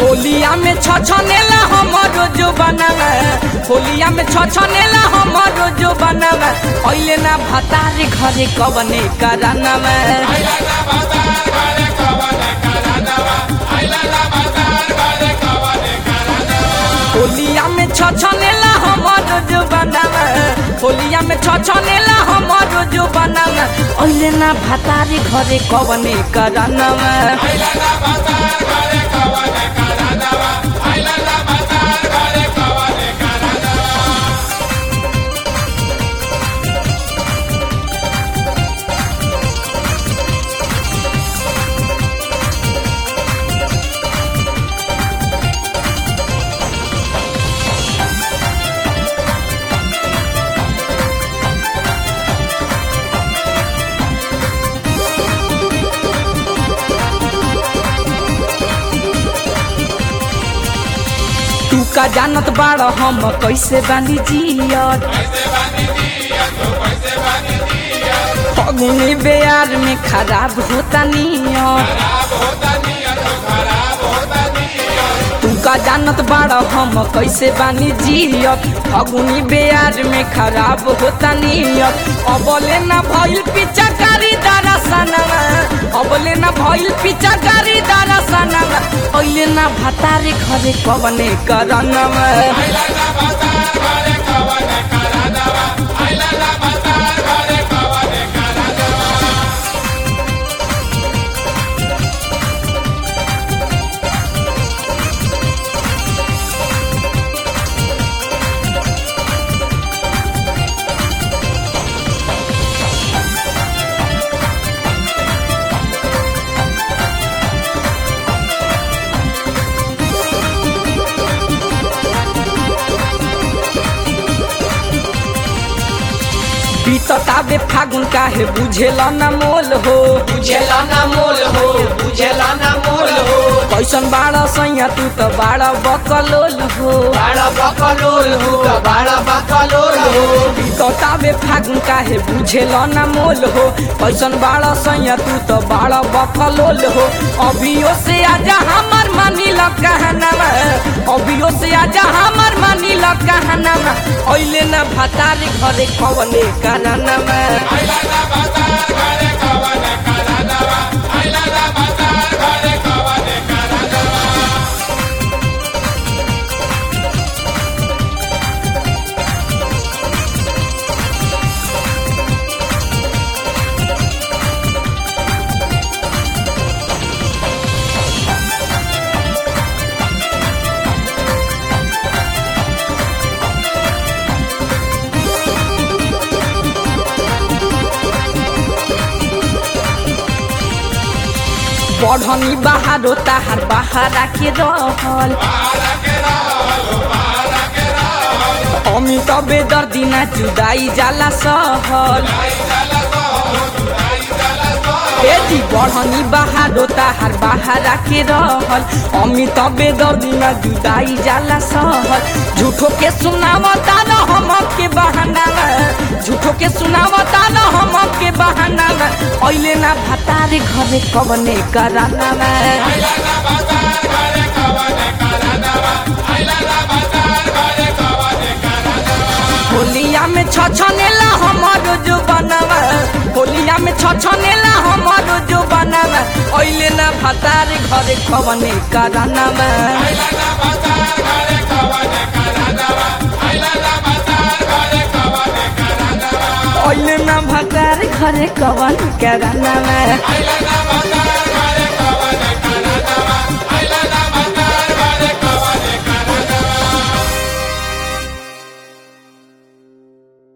होलिया में छछनेला हमरो जो बनावा होलिया में छछनेला हमरो जो बनावा अइले ना भतारे घरे कवने करानावा होलिया में छछनेला हमरो जो बनावा होलिया में छछनेला हमरो जो बनावा अइले ना भतारे घरे कवने करानावा तू का जानत बाड़ हम कैसे बानी जियत फगुनी बेयार में खराब होता नियत तू का जानत बाड़ हम कैसे बानी जियत फगुनी बेयार में खराब होता नियत अबले ना भइल पिचा कारी दारा सनवा अबले ना भइल पिचा कारी दारा सनवा अइले ना भतारे घरे कवने करनवा बीतताबे फागुन काहे बुझेला ना मोल हो बुझेला ना मोल हो बुझेला ना मोल हो कैसन बाड़ा सैया तू त बाड़ा बकलोल हो बाड़ा बकलोल हो बाड़ा बकलोल हो बीतताबे फागुन काहे बुझेला ना मोल हो कैसन बाड़ा सैया तू त बाड़ा बकलोल हो अभियो से आजा हमर मानी ल कहनामा अभियो से आजा हमर मानी ल कहनामा अइले ना भतारे घरे कवने कानामा बढ़नी बहारो ताहार बहारा के रहल अमित बेदर्दी ना जुदाई जाला सहल एजी बढ़नी बहारो ताहार बहारा के रहल अमित बेदर्दी ना जुदाई जाला सहल झूठो के सुनावता न हम के बहाना झूठो के सुनावता न हम के बहाना अइले ना भतारे घरे कवने कराना होलिया में छछनेला हमरो जो बनवा होलिया में छछनेला हमरो जो बनवा अइले ना भतारे घरे कवने कराना अइले ना भतारे घरे कवन कराना